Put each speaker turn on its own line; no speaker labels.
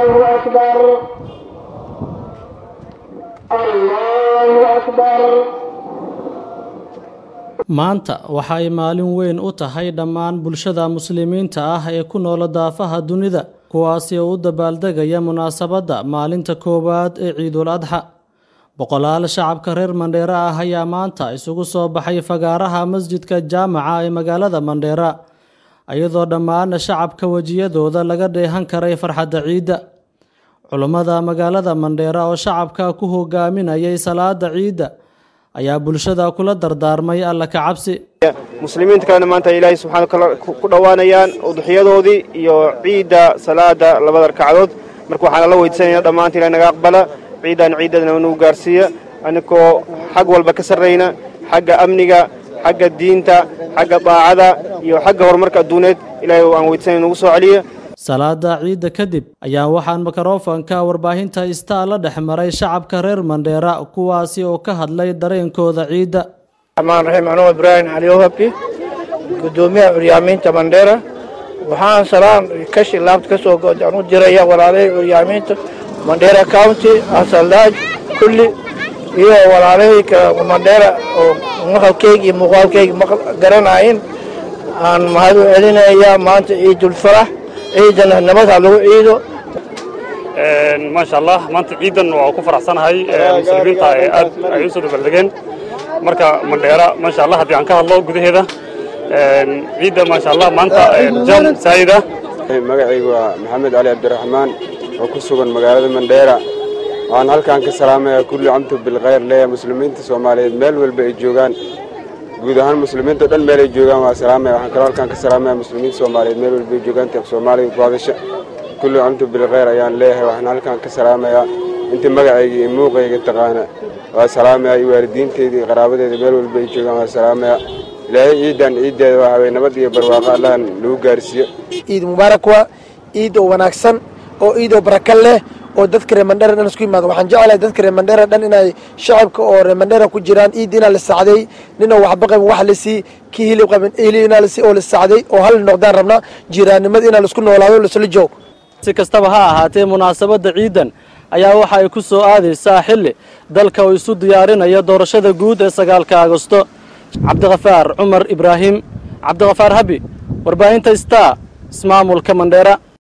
الله أكبر الله أكبر
maanta waxa ay maalin weyn u tahay dhammaan bulshada muslimiinta ah ee ku noola daafaha dunida kuwaasi oo u dabaaldegaya munaasabadda maalinta koowaad ee ciidul adxa boqolaal shacabka reer mandheera ah ayaa maanta isugu soo baxay fagaaraha masjidka jaamaca ee magaalada mandheera iyadoo dhammaan shacabka wejiyadooda laga dheehan karay farxadda ciidda culummada magaalada mandheera oo shacabka ku hogaaminayay salaada ciidda ayaa bulshada kula dardaarmay alla ka cabsi
muslimiinta kalena maanta ilaahay subxaana kale ku dhowaanayaan udxiyadoodii iyo ciidda salaada labada ragcadood marka waxaana la weydiisanayna dhammaanta ilahay naga aqbala ciiddan ciiddadana nagu gaarsiiya anigoo xag walba ka sarrayna xagga amniga xagga diinta xagga daacada iyo xagga horumarka adduuneed ilaahay aan weydiisanay nagu soo celiya
salaada ciidda kadib ayaa waxaan mikrofonka warbaahinta istaa la dhex maray shacabka reer mandheera kuwaasi oo ka hadlay dareenkooda ciidda
amaan raxiim anuu ibraahim cali ohabki guddoomiyaha curyaamiinta mandheera waxaan salaan kashi laabta ka soo aan u diraya walaalahii curyaamiinta mandheera county asaldaaj kulli iyo walaalahii mandheera oo maqalkeyga iyo muuqaalkeyga garanayin aan mahad u celinayaa maanta ciidulfarax ciidana nabad ha lagu ciido
maasha allah maanta ciidan waa ku faraxsanahay muslimiinta ee aad ay u soo dabaldegeen marka mandheera maasha allah haddii aan ka hadlo gudaheeda ciidda maasha allah maanta jam saayida
magacaygu waa maxamed cali cabdiraxmaan oo ku sugan magaalada mandheera waxaan halkan ka salaamayaa kulli camtu bilkhayr leeyahay muslimiinta soomaaliyeed meel walba ay joogaan guud ahaan muslimiinta o dhan meel ay joogaan waa salaamaya waxaan kaloo halkaan ka salaamaya muslimiinta soomaaliyeed meel walba ay joogaan teeq soomaaliga ku hadasha kulli camtu bilkhayr ayaan leeyahay waxaan halkaan ka salaamayaa inta magacayga iyo muuqayga taqaana waa salaamaya iyo waalidiinteyda iyo qaraabadeeda meel walba ay joogaan waa salaamaya ilaahay ciidan ciiddeeda waa haween nabad iyo barwaaqo allahan lagu gaarsiiyo
ciid mubaarak waa ciid oo wanaagsan oo ciid oo baraka leh oo dadka reer mandheera dhan isku yimaado waxaan jeclahay dadka reer mandheera dhan inay shacabka oo reer mandheera ku jiraan ciid inaa la sacday nina waxba qabin wax la sii kii hilib qabin hilib inaa la sii oo la sacday oo hal noqdaan rabnaa jiraannimada inaa laisku noolaado laisla joog
si kastaba ha ahaatee munaasabadda ciidan ayaa waxa ay ku soo aadaysaa xilli dalka uu isu diyaarinayo doorashada guud ee sagaalka agosto cabdikhafaar cumar ibraahim cabdikhafaar habi warbaahinta star ismaamulka mandheera